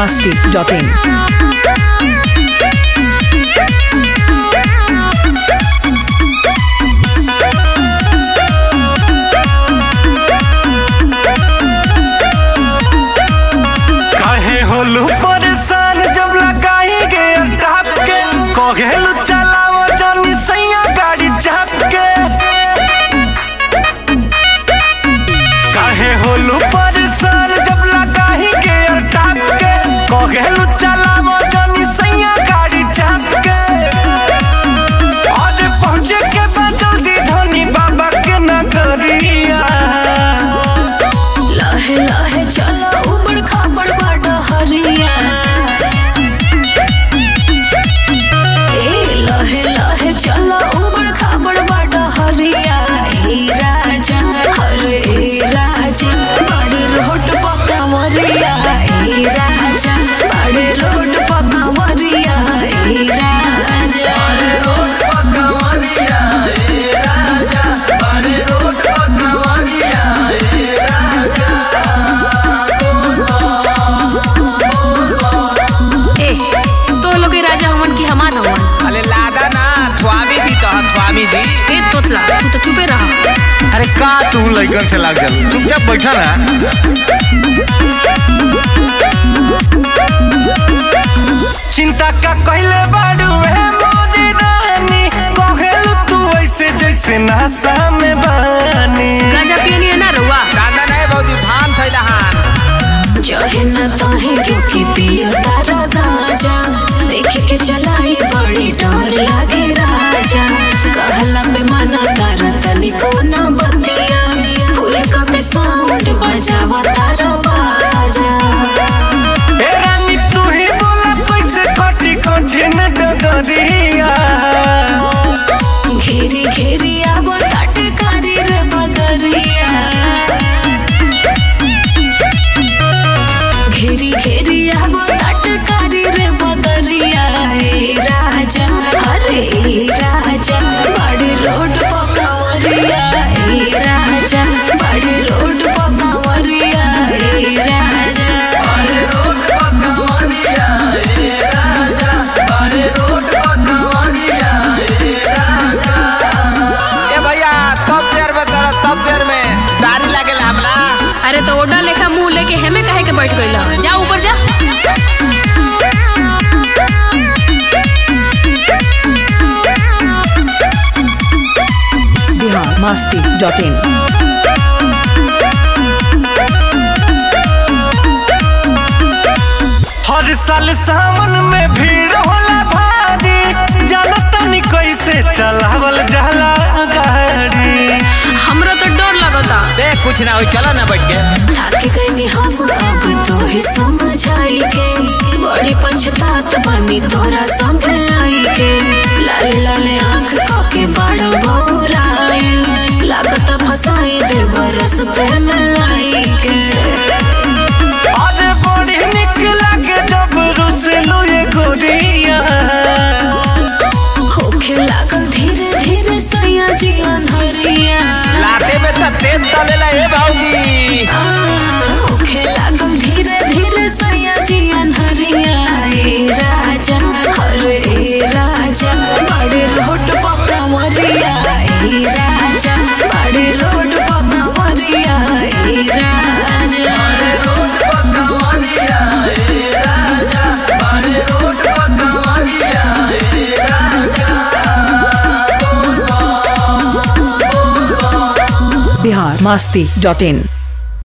biharmasti.in काहे होलू परेशान जब लगाई गे टाप के कहेलू चलाओ जनी सैया गाड़ी चाप के काहे होलू परेशान जब लगाई गे टाप के कहेलू चलाओ जनी सैया गाड़ी चाप के आज पहुंचे के बाद जल्दी धनी बाबा के नगरिया लहे लहे चला उबड़ खाबड़ बाट हरिया ए लहे लहे चला उबड़ खाबड़ बाट हरिया ए राजा हरे ए राजा बड़ी रोड पक्का मरिया ए राजा बड़ी रोड पक्का मरिया ए राजा ए तो लोग के राजा हमन की हमान हमन अरे लादा ना थ्वामी दी तो थ्वामी दी ए तोतला तू तो चुपे रहा अरे का तू लइकन से लाग जालू चुपचाप बैठा ना चिंता का कहले बाड़ू है मोदी रानी कहेलू तू ऐसे जैसे नशा में बानी गांजा पियनी है ना रउआ दादा नहीं भौजी भान थैला हान जहे न तहे रुकी पियो तारा गांजा देख के चलाई बड़ी डर लागे राजा कहला पे मना कर तनिको न बतिया फूल का के साउंड बजावा तारा बाजा ए रानी तू ही बोला कैसे कटी कठिन डगरिया घेरी घेरी आवो तटकारी रे बदरिया घेरी घेरी आवो तटकारी रे बदरिया ए राजा अरे ए राजा बड़ी रोड पकावरिया ए राजा बड़ी रोड पकावरिया ए राजा ए भैया तब देर में तर तब देर में दारी लागे हमला अरे तो ओडा लेखा मुंह लेके हेमे काहे के बैठ गइल जा ऊपर जा biharmasti.in हर साल सावन में भीड़ होला भारी जानो तनी कैसे चलावल जाला गाड़ी हमरा तो डर लगता देख कुछ ना हो चला ना बैठ के थाके गईनी हम अब तो ही समझाई के बड़ी पछतात बनी तोरा संग आई के लाले लाले आंख काके बड़ा बौराई लागत फसाई दे बरस पे मलाई के अरे बड़ी निक लागे जब रुसलू ये गोरिया होखे लागल धीरे धीरे सैया जी अंधरिया लाते में तो तेज तलेला ए भौजी आ, होखे लागल धीरे धीरे सैया जी अंधरिया ए राजा हरे ए राजा बड़े रोड पक्का मरिया ए राजा बड़े रोड पक्का मरिया ए राजा biharmasti.in